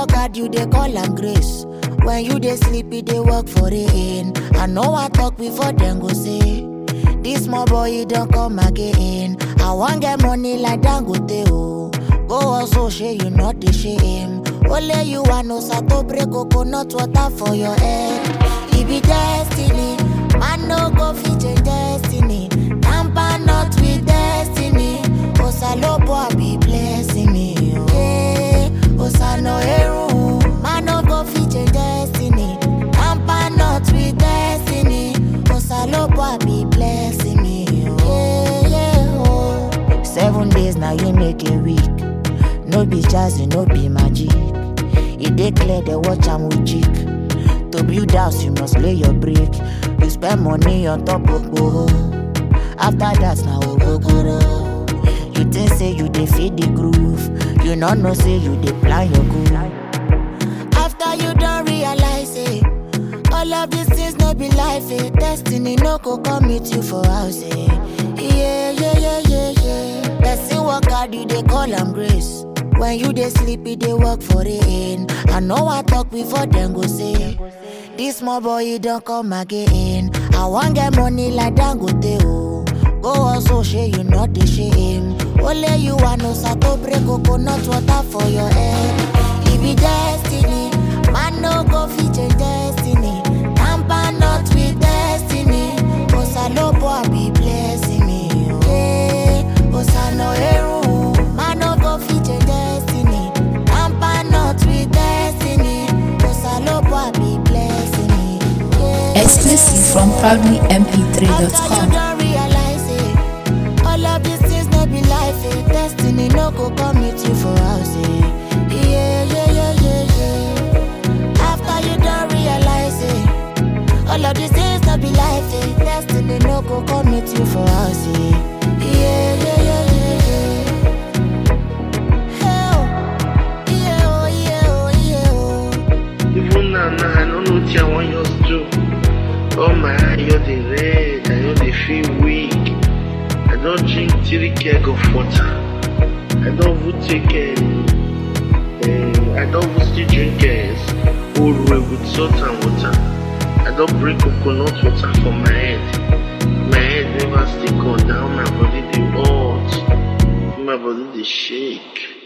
work hard, you dey call am grace. When you dey sleep, you dey work for rain. I know I talk before them go say. This small boy, he don't come again. I want get money like Dangote, oh. Go also share you not the shame. Only you want no sato break coconut water for your head. It be destiny. Man no go fit change destiny. Tamper not with destiny. Osalopo I be blessing me. Oh. Hey, Osano Eru. Man no go fit change destiny. Tamper not with destiny. Osalopo I be blessing me. Oh. Yeah, yeah, oh. Seven days now you make a week. No be jazzy, no be magic. E dey clear the watch am with cheek. To build house, you must lay your brick. You spend money on top of gboro. After that, na ogogoro. You think say you dey feed the groove. You no know say you dey plan your goal. After you don realize it, all of these things no be life. Eh. Destiny no go come meet you for house. Eh. Yeah, yeah, yeah, yeah, yeah. Person work hard, you dey call am grace. When you dey sleep, you dey work for rain. I know I talk before them go say. This small boy, he don't come again. I want get money like Dangote, oh. Go also share you not the shame. Only you want no sato break coconut water for your head. It be destiny. Man no go fit change destiny. Tamper not with destiny. Osalopo I be blessing me. Oh. Hey, Osano Eru. Man no go fit change destiny. Tamper not with destiny. Osalopo I be blessing me. Yeah. Exclusive from After you proudlymp3.com. don't realize it, all of these things no be life. Eh. Destiny no go come meet you for house. Eh. Yeah, yeah, yeah, yeah, yeah. After you don't realize it, all of these things no be life. Eh. Destiny no go come meet you for house. Eh. Yeah, yeah, yeah, yeah, yeah. Hey, oh. Yeah, oh, yeah, oh, yeah, oh. Even now, now I don't know what I want yours to do. Oh my eye, you're the red, I know they feel weak. I don't drink three keg of water. I don't even take um, um, I don't even still drink uh, old way with salt and water. I don't bring coconut water for my head. My head never stick on down, my body they hot. My body they shake.